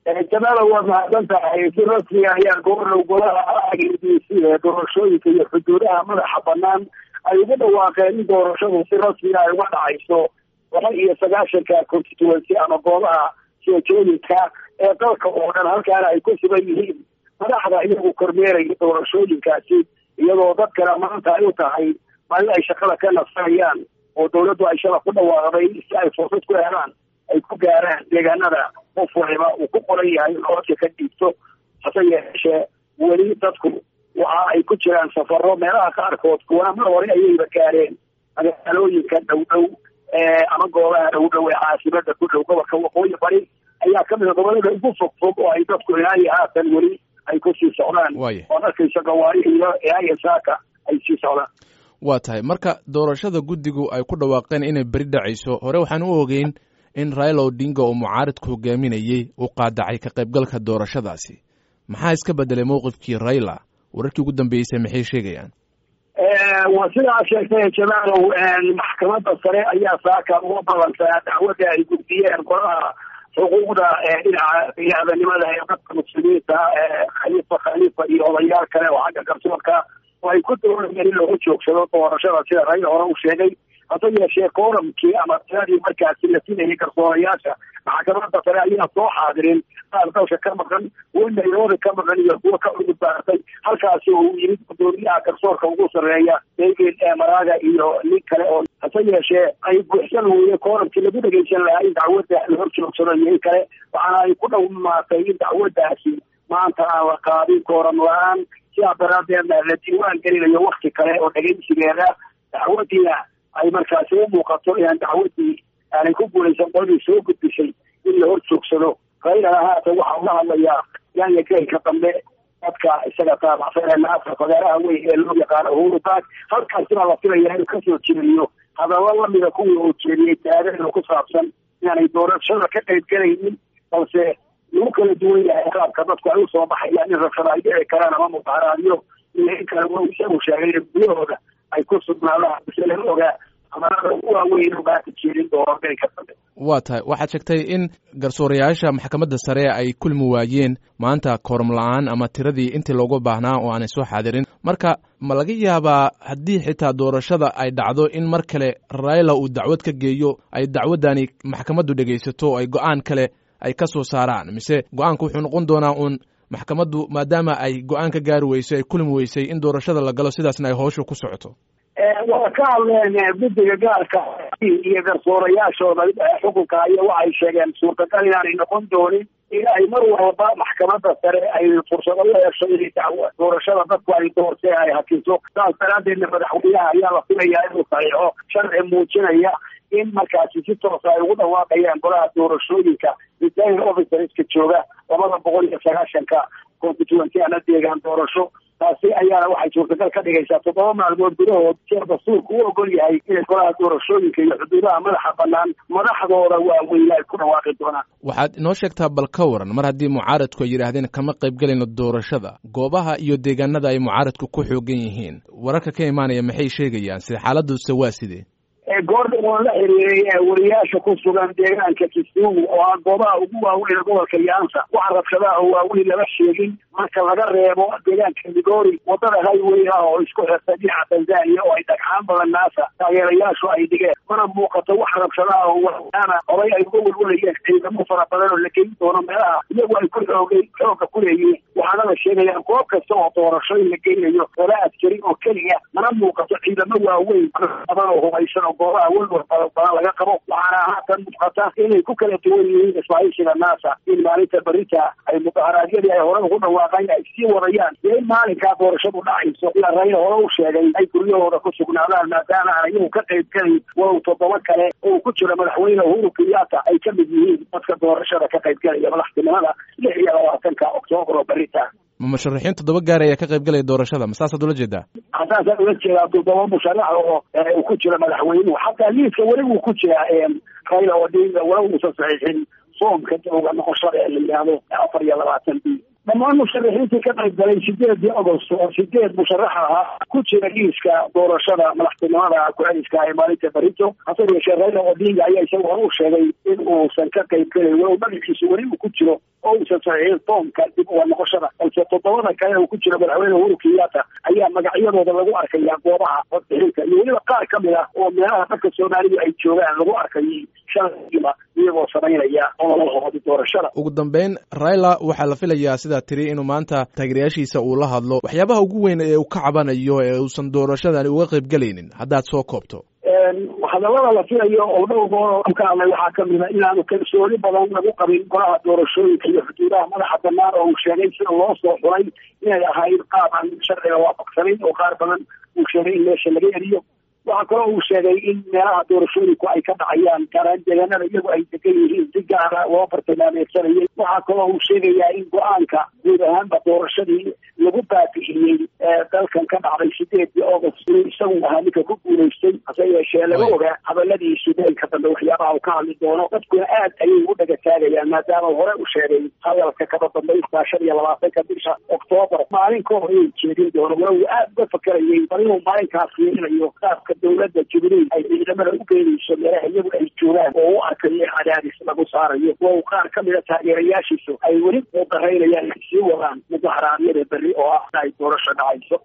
jamaala waa mahadsan tahay si rasmiga ayaa goorlow golaha d c ee doorashooyinka iyo xuduudaha madaxa banaan ay ugu dhawaaqeen in doorashadu si rasmiga ay uga dhacayso laba iyo sagaashanka constituency ama goobaha soojooyinka ee dalka oo dhan halkaana ay ku sugan yihiin madaxda iyagu kormeeraya doorashooyinkaasi iyadoo dadkana maanta ay u tahay maalin ay shaqada ka nasanayaan oo dawladdu ay shala ku dhawaaqday si ay fursad ku helaan ay ku gaaraan deegaanada qof waliba uu ku qoran yahay codka ka dhiibto hase yeeshee weli dadku waxa ay ku jiraan safaro meelaha qaarkood kuwana mar hore ayayba gaareen magaalooyinka dhow dhow ama goobaha dhow dhow ee caasimada ku dhow gobolka waqooyi bari ayaa kamid a gobolada ugu fog fog oo ay dadku ilaa iyo haatan weli ay kusii socdaan ood arkaysa gawaarihiyo ilaa iyo saaka ay sii socdaan waa tahay marka doorashada guddigu ay ku dhawaaqeen inay beri dhacayso hore waxaan u ogeyn in raila odinga oo mucaaridku hogaaminayey uu qaadacay ka qaybgalka doorashadaasi maxaa iska bedelay mowqifkii raila wararkii ugu dambeysay maxay sheegayaan waa sidaa sheegtay jamaalow maxkamadda sare ayaa saaka uga balantaa dacwadda ay gudbiyeen golaha xuquuqda dhinaca bini-aadanimada ee dadka muslimiinta khaliifa khaliifa iyo odayaal kale oo xagga garsoorka oo ay ku doonayeen in lagu joogsado doorashada sida raila hore u sheegay hase yeeshee kooramkii ama tiradii markaasi la sinayay garsoorayaasha maxkamadda sare ayaa soo xaadirin qaar dalka ka maqan kuwa nairobi ka maqan iyo kuwa ka cudud baartay halkaasi oo uu yimid gudoomiyaha garsoorka ugu sarreeya david maraga iyo nin kale oo hase yeeshee ay buuxsan weye kooramkii lagu dhegeysan lahaa in dacwadda la hor joogsado iyo in kale waxaana ay ku dhawmaatay in dacwaddaasi maanta aan la qaadin kooram la-aan sidaa daraadeedna la diiwaan gelinayo wakti kale oo dhegeysigeeda dacwadiina ay markaasi u muuqato inaan dacwadii aanay ku guulaysan qoladii soo gudbisay in la hor joogsado raylana haatan waxa ula hadlayaa yaanya geelka dambe dadka isaga taabacsan ee naasa fagaaraha weyn ee loo yaqaano uhuru baak halkaasina la filaya inuu kasoo jeediyo hadallo lamida kuwii uu jeediyey taagano ku saabsan inaanay doorashada ka qayb galaynin balse lagu kala duwan yahay qaabka dadku ay usoo baxayaan in rabshada ay dhici karaan ama mudaharaadyo iyo in kale wa isagu sheegay in gudahooda ay ku sugnaadaan bise laga ogaa amarada ugu waaweyn oo maanta jeedin doono geelka dambe waa tahay waxaad sheegtay in garsoorayaasha maxkamadda sare ay kulmi waayeen maanta kooram la-aan ama tiradii intii loogu baahnaa oo aanay soo xaadirin marka ma laga yaabaa haddii xitaa doorashada ay dhacdo in mar kale raila uu dacwad ka geeyo ay dacwaddani maxkamaddu dhegaysato oo ay go-aan kale ay ka soo saaraan mise go-aanku wuxuu noqon doonaa uun maxkamaddu maadaama ay go-aan ka gaari weysay ay kulmi weysay in doorashada la galo sidaasna ay howsha ku socoto waa ka hadleen guddiga gaarka iyo garsoorayaashooda xukunka iyo waxay sheegeen suurtagal inaanay noqon doonin in ay mar walba maxkamadda sare ay fursado u hesho inay dacwo doorashada dadku ay doortee ay hakiso saas daraadeedna madaxweynaha ayaa la filayaa inuu saxiixo sharci muujinaya in markaasi si toosa ay ugu dhawaaqayaan golaha doorashooyinka returning officerska jooga labada boqol iyo sagaashanka constituency ana deegaan doorasho taasi ayaana waxay suurtagal ka dhigaysaa toddoba maalmood gudahood sida dastuurku u ogol yahay inay golaha doorashooyinka iyo xuduudaha madaxa banaan madaxdooda waaweyne ay ku dhawaaqi doonaan waxaad inoo sheegtaa bal ka waran mar haddii mucaaradku ay yidhaahdeen kama qayb gelayno doorashada goobaha iyo deegaanada ay mucaaradku ku xoogan yihiin wararka ka imaanaya maxay sheegayaan sida xaaladuse waa sidee goordhan waan la xiriiray wariyaasha ku sugan deegaanka kisumu oo ah goobaha ugu waaweyn gobolka yaansa waxa rabshadaha oo waaweyn lama sheegin marka laga reebo deegaanka migori wadada highway ah oo isku xirta dhinaca tanzania oo ay dhagxaan badan naasa taageerayaashu ay dhigeen mana muuqato wax rabshadaha oo waana horay ay uga welwalayeen ciidamo fara badan oo la geyn doono meelaha iyagu ay ku xoogay xooga ku leeyihiin waxaana la sheegayaan goob kasta oo doorasho in la geynayo laba askari oo keliya mana muuqato ciidamo waaweyn badan oo hubaysan oo goobaha welwal badan laga qabo waxaana haatan muuqata inay ku kala duwan yihiin ismaaciishiga naasa in maalinta berita ay mudaharaadyadii ay hore ugu dhawaaqayn ay sii wadayaan iyo in maalinkaa doorashadu dhacayso ila rayla hore u sheegay ay guryahooda ku sugnaadaan maadaama aan iyagu ka qayb gelayn walow toddoba kale oo ku jira madaxweyne uhuru kenyatta ay ka mid yihiin dadka doorashada ka qayb gelaya madaxtinimada lix iyo labaatanka oktoobar oo berita ma musharaxiin toddoba gaar ayaa ka qayb galaya doorashada ma saasaad ula jeedaa saasaan ula jeedaa toddoba musharax oo uu ku jira madaxweynuhu xataa liiska weli wuu ku jiraa rayla odinga wala uusan saxiixin soomka dowga noqoshada ee la yidhaahdo afar iyo labaatan b dhammaan musharaxiintii ka qayb galay sideedii agost oo sideed musharax ahaa ku jira liiska doorashada madaxtinimada ku-celiska ee maalinta barito hase yeeshee raila odinga ayaa isaga hore u sheegay in uusan ka qayb gelayn walow magaciisu weli uu ku jiro oo uusan saxiixin foomka dib uga noqoshada balse toddobada kale uu ku jiro madaxweyne uhuru kenyatta ayaa magacyadooda lagu arkaya goobaha codbixinta iyo weliba qaar ka mid ah oo meelaha dadka soomaalidu ay joogaan lagu arkayay shalaiba iyagoo samaynaya ololahoodi doorashada ugu dambeyn raila waxaa la filayaa sidaa tiri inuu maanta taageerayaashiisa uu la hadlo waxyaabaha ugu weyn ee uu ka cabanayo ee uusan doorashadani uga qayb gelaynin haddaad soo koobto hadallada la filayo oo dhowr goor ka hadlay waxaa kamid a inaanu kalsooni badan lagu qabin golaha doorashooyinka iyo xuduudaha madaxa banaan oo uu sheegay sida loo soo xulay inay ahayd qaab aan sharciga waafaqsanayn oo qaar badan uu sheegay in meesha laga eriyo waxaa kaloo uu sheegay in meelaha doorashooyinku ay ka dhacayaan gaaraan deegaanada iyagu ay degan yihiin si gaara loo bartilmaameedsanayay waxaa kaloo uu sheegayaa in go-aanka guud ahaanba doorashadii lagu baabi'iyey dalkan ka dhacday sideedii august inuu isagu ahaa ninka ku guulaystay hase yeeshee laga ogaa hadaladiisu deelka dambe waxyaabaha uu ka hadli doono dadkuna aad ayay ugu dhagataagayaan maadaama hore u sheegay hadalka kaba dambaystaa shan iyo labaatanka bisha oktoobar maalin ka hor inay jeedin doono walow aad uga fakerayay bal inuu maalinkaas fiirinayo qaabka dowladda jibriil ay ciidamada u geenayso meelaha iyagu ay joogaan oo u arkayo cadaadis lagu saarayo wow qaar ka mida taageerayaashiisu ay weli u daraynayaan inay sii wadaan mudaharaadyada berri oo ah ay doorasho dhacayso